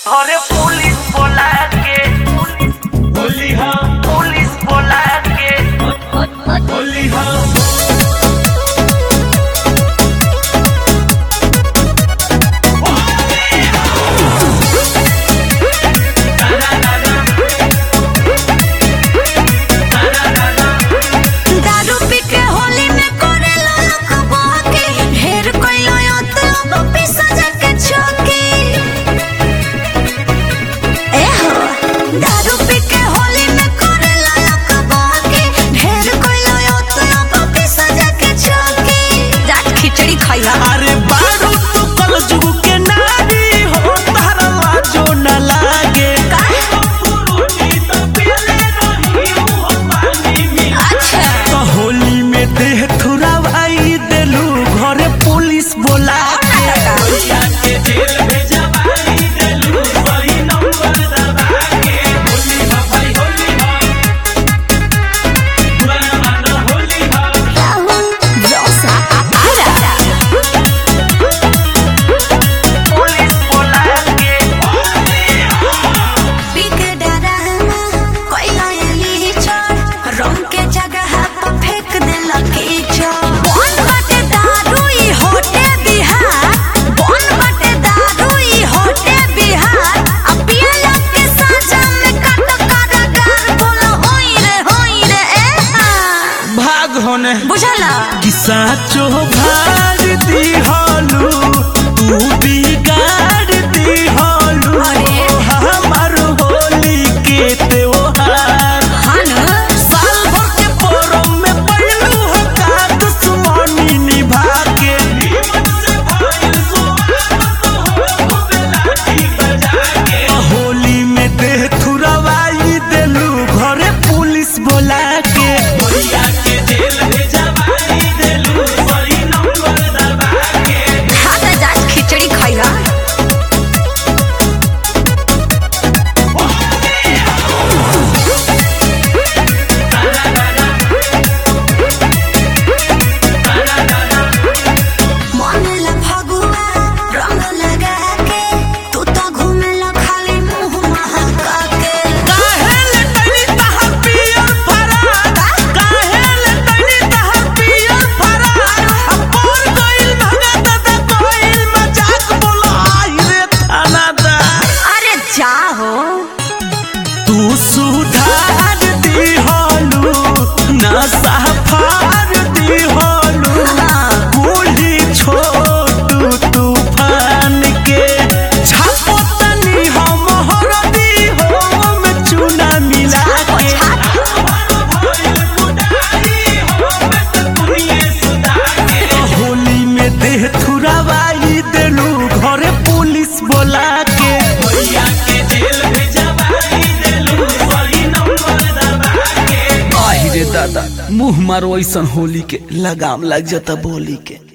घरे पुलिस बोला के होली हा पुलिस बोला के होली हा दारू पी के होली में करे लोलक बहके ढेर कइलो यत पिसा जाके छोके ए हो दारू पी के होली में करे लोलक बहके ढेर कइलो यत पिसा जाके छोके जाट खिचड़ी खइहा अरे बारू तू कल जुग के नारी हो तारा लाजो न लागे अच्छा तो होली में देह थुरावाई देलू घरे पुलिस बोला के जोसा आरा पुलिस बोला के पिक डराना कोइला एली छोड़ रंग के जगह पर फेंक देला कीचड़ बन बाटे दारू ई होटे बिहार बन बाटे दारू ई होटे बिहार अब पियला के साजा में कट कारागार बोला होई रे होई रे ए हाँ। भाग होने बुझला किसा चो भाग दी हालू तू बिगाड़ दी हालू अरे। हमार होली के त्योहार हाँ न साल भर के पोरम में पड़लू हो का दुश्मनी निभा के होली में देह थुरवाई देलू घरे पुलिस बोला के खाता जाट खिचड़ी खइहा मनला फगुआ रंग लगा के तू तो घूमेला खाली मुंह महका के काहे ले तनी तहर पियर फरार काहे ले तनी तहर पियर फरार अपोर गइल भगत द कोइल मजाक बोला आई रे थानादार अरे जा हो तू सुधार दी होलू नशा फार दी होलू बूढ़ी छोटू तूफान के छापो तनी हम हरदी हो में चूना मिला के होली में देह थुरावाई देलू घरे पुलिस बोला के आहि रे दादा मुंह मारो ऐसन होली के लगाम लग जाता बोली के